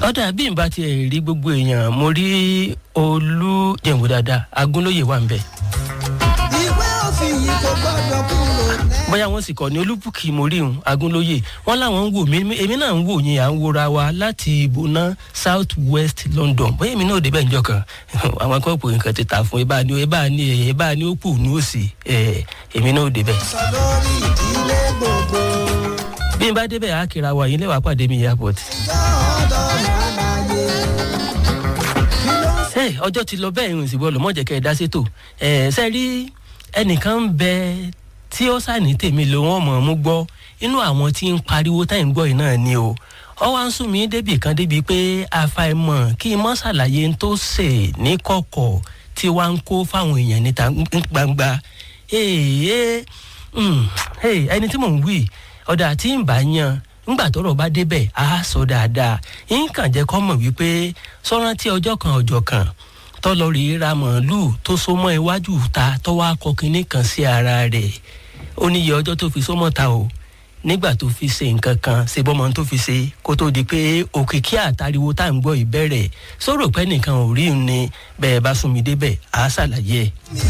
ọ̀dà bí n bá tiẹ̀ rí gbogbo èèyàn mo rí olú jẹ̀wò dáadáa agúnlóye wà ń bẹ̀. ìwé òfin yìí kò gbọdọ̀ kúrò lẹ́. bóyá wọn sì kọ ní olúbùkì moríhun agúnlóye wọn làwọn ń wò mí èmi náà ń wò yín à ń wora wa láti ibùnà south west london bóyá èmi náà ò débẹ̀ níjọ kan àwọn akọ́pọ̀ nǹkan ti tà fún ẹ bá ní ẹ bá ní ẹ bá ní ó kù ní òsì ẹ èmi náà ò débẹ̀. sọ lórí ìdílé gbogbo. bí n bá débẹ̀ á kíra wa yín lẹ́wàá pàdé mi airport. ìjọ ọ̀dọ́ àlàyé. kí ló ń ṣe ọjọ́ ti lọ bẹ́ẹ̀ ìrìn ìsìnkú ọlọ́mọ̀jẹ̀ kẹ́ ẹ dá sétò ẹ̀ ṣe rí ẹnìkan ń bẹ tí ó sàní tèmi ló wọ́n mọ̀ ọ́n mú gbọ́ inú àwọn tí ń pariwo táyì ń gbọ́ yìí náà ni o ọ wá ń sún mi débì kan débi pé àfàìmọ̀ kí n mọ́ ṣàlàyé ń tó ṣe ní kọ̀kọ̀ tí wàá ń kó fáwọn èèyàn níta gbangba ee ẹni tí mò ń wí ọ̀dà tí ń bá yan ńgbà tọrọ bá débẹ̀ á sọ dáadáa nǹkan jẹ́ kọ́ mọ̀ wípé sọ́rántí ọjọ́ kan ọjọ́ kan tọ́lọ́rì ra màálùú tó so mọ́ iwájú ta tọ́wọ́ akọ kínní kan sí ara rẹ̀ ó níye ọjọ́ tó fi sọ́mọ́ ta o nígbà tó fi ṣe nǹkan kan ṣe bọ́mọ tó fi ṣe kó tó di pé òkìkí àtàriwo tá à ń gbọ́ ìbẹ̀rẹ̀ sọ̀rọ̀ pé nìkan ò rí ni bẹ́ẹ̀ bá sún mi débẹ̀ àá ṣàlàyé ẹ̀. ní